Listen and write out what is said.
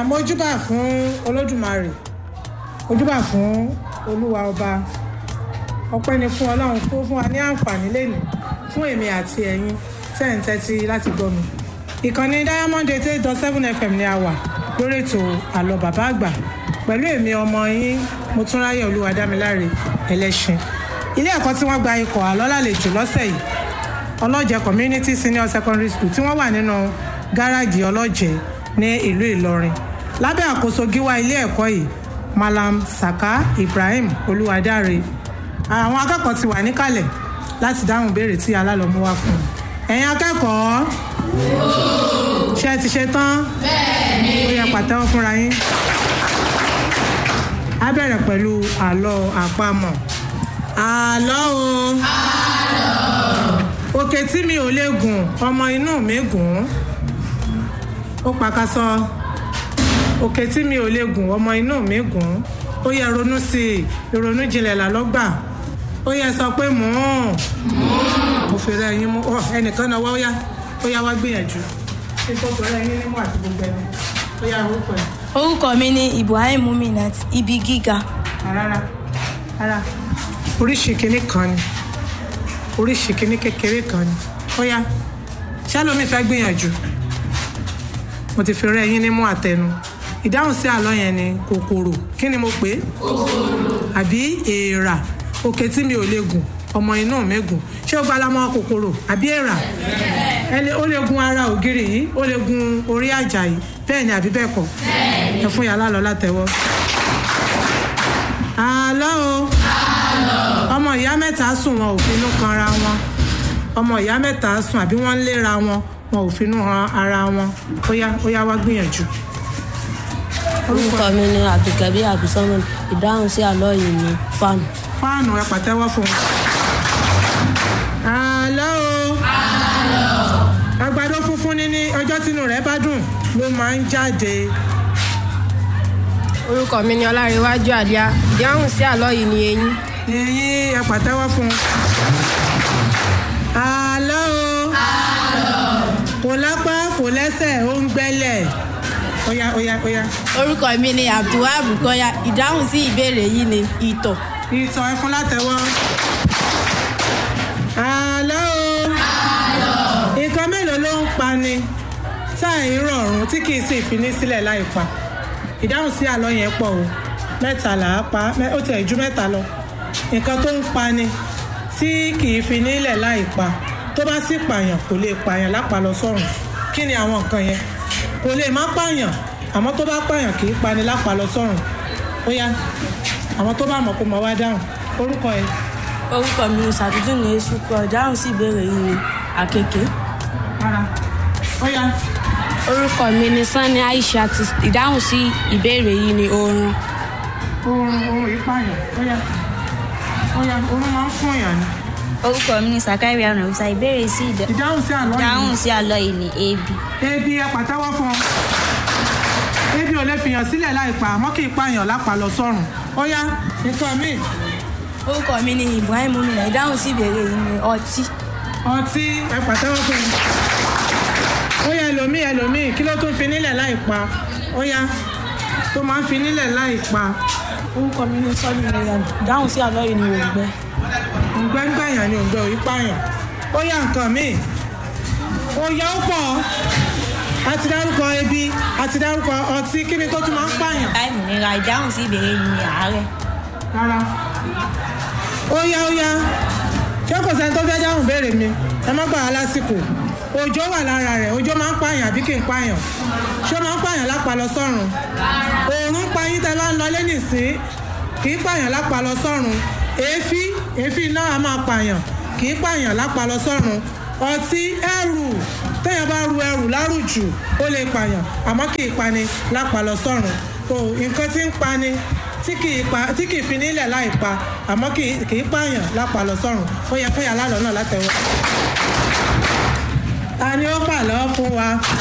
mojúbà fún olódùmarè mojúbà fún olúwa ọba ọpẹ́ ni fún ọlọ́run tó fún wa ní àǹfààní lẹ́nu fún èmi àti ẹ̀yin tẹ́ ń tẹ́tí láti gbọ́ mi ìkànnì diamond eight eight dot seven fm ni a wà lórí ètò àlọ́ bàbá àgbà pẹ̀lú èmi ọmọ yín motúnráyè olúwadámiláre ẹlẹ́ṣin ilé ẹ̀kọ́ tí wọ́n gba ikọ̀ àlọ́ lálejò lọ́sẹ̀ yìí ọlọ́jẹ̀ community senior secondary school tí wọ́n wà nínú gáràjì ọlọ́jẹ̀ ní ìlú ìlọrin lábẹ́ àkóso gíwá ilé ẹ̀kọ́ yìí malam saka ibrahim olúwadáre àwọn akẹ́kọ̀ọ́ ti wà níkàlẹ̀ láti dáhùn béèrè tí alálọ́mú wá fún un ẹ̀yin akẹ́kọ̀ọ́ ṣé ẹ ti ṣe tán ó yẹ pàtẹ́wọ́ fúnra yín á bẹ̀rẹ̀ pẹ̀lú àlọ́ àpamọ̀ àlọ́ o òkè tí mi ò lè gùn ọmọ inú mi gùn ó pakasọ òkè tí mi ò lè gùn ọmọ inú mi gùn ó yẹ ronú sí i ìrònú jinlẹ̀ làlọ́gbà ó yẹ sọ pé mò ń mo fi rẹ ẹyin mú ọ ẹnìkan náà wá ó yá ó yá wá gbìyànjú kí n tó fi rẹ ẹyin nímú àti gbogbo ẹni ó yá orúkọ ẹ orúkọ mi ni ibrahim muminat ibi gíga rárá rárá oríṣi kinní kan ni oríṣi kinní kékeré kan ni ó yá ṣálómi fẹ́ gbìyànjú mo ti fi rẹ ẹyin nímú àtẹnu ìdáhùn sí àlọ́ yẹn ni kòkòrò kí ni mo pè é àbí èèrà òkè tí mi ò lè gùn ọmọ inú mi gùn ṣé ó gbalamọ kòkòrò àbí èèrà ẹni ó lè gun ara ògiri yìí ó lè gun orí àjà yìí bẹ́ẹ̀ ni àbí bẹ́ẹ̀ kọ́ ẹ fún yàrá lọ látẹ̀wọ́. àlọ́ o ọmọ ìyá mẹ́ta sùn wọn ò finú kanra wọn ọmọ ìyá mẹ́ta sùn àbí wọ́n ń léra wọn wọn ò finú han ara wọn ó yá ó yá wá gbìyànjú. orúkọ mi ni abdulkabi abdulsamad ìdáhùn sí àlọ́ yìí ni fan. fáànù ẹ pàtẹ́wọ́ fún un. àlọ́ o àgbàdo funfun ní ní ọjọ́ tínú rẹ̀ bá dùn ló máa ń jáde. orúkọ mi ni ọlárẹwájú àdíá ìdáhùn sí àlọ́ yìí ni eyín. èyí ẹ pàtẹ́wọ́ fún un. àlọ́ o kò lápá kò lẹ́sẹ̀ ó ń gbẹ́lẹ̀ óyá óyá óyá. orúkọ mi ni abdulwahab kọyà ìdáhùn sí ìbéèrè yìí ni ìtọ̀ ìtàn ẹ fún látẹ̀wọ́. àlọ́ o nǹkan mélòó ló ń pani táì rọrùn tí kì í sì finí sílẹ̀ láì pa ìdáhùn sí àlọ́ yẹn pọ̀ o mẹ́ta là á pa mẹ́- ó tiẹ̀ ju mẹ́ta lọ nǹkan tó ń pani tí kì í finí lẹ̀ láì pa tó bá sì pààyàn kò lè pààyàn lápá lọ sọ́run kí ni àwọn nǹkan yẹn kò lè má pààyàn àmọ́ tó bá pààyàn kì í pani lápá lọ sọ́run ó yá àwọn tó bá mọ̀ kó mọ̀ wá dáhùn orúkọ ẹ̀ orúkọ mi ni sàdúdú ní esukọ ìdáhùn sí ìbéèrè yìí ni àkekèé. rárá ó yá orúkọ mi ni sanni aisha ìdáhùn sí ìbéèrè yìí ni oorun. oorun oorun yìí pààyàn ó yá ó yá oorun máa ń fún èèyàn ni orúkọ mi ni sakari arunafusa ìbéèrè sí ìdá- ìdáhùn sí àlọ́ ìdáhùn yìí sí àlọ́ yìí ni ebi ebi ẹ pàtẹ́wọ́ fún ọ ebi ò lè fìyàn sílẹ̀ láì pa àmọ́ kì í pààyàn lápá lọ sọ́run ó yá nǹkan míì orúkọ mi ni ibrahim muminat ìdáhùn sí ìbéèrè yìí ni ọtí ọtí ẹ pàtẹ́wọ́ fún un ó yá ẹlòmíì ẹlòmíì kí ló tún fi nílẹ̀ láì pa ó yá tó máa ń fi nílẹ̀ láì pa orúkọ mi ni sọlí miriam ìdáhùn sí àlọ́ yìí ni òrùgbẹ òǹgbẹ́ngbẹ̀yàn ni òǹgbẹ́ òyí pààyàn ó yá nǹkan míì ó yá ó pọ̀ a ti dárúkọ ebi a ti dárúkọ ọtí kí ni tó tún máa ń pààyàn táìmù nira ìdáhùn sí ìbéèrè yìí ni àárẹ̀ rárá ó yá ó yá ṣé kò sẹ́ni tó fẹ́ dáhùn béèrè mi ẹ má gbà á lásìkò òjò wà lára rẹ̀ òjò máa ń pààyàn àbí kì í pààyàn ṣé ó máa ń pààyàn lápá lọ sọ́run òòrùn pa yín tẹ́ bá ń lọ lé nìsín kì í pààyàn lápá lọ sọ́run èéfín èéfín náà á máa pààyàn kì í pààyàn lápá lọ sọ́run ọtí ẹrù téèyàn bá ru ẹrù lárùjù ó lè pààyàn àmọ́ kì í pani lápá lọ sọ́run so nǹkan tí ń pani tí kì í pa tí kì í fi nílẹ̀ láì pa àmọ́ kì í kì í pààyàn lápá lọ sọ́run ó yẹ fún yàrá lọ náà látẹ̀wọ́. ta ni ó pàlọ́ fún wa.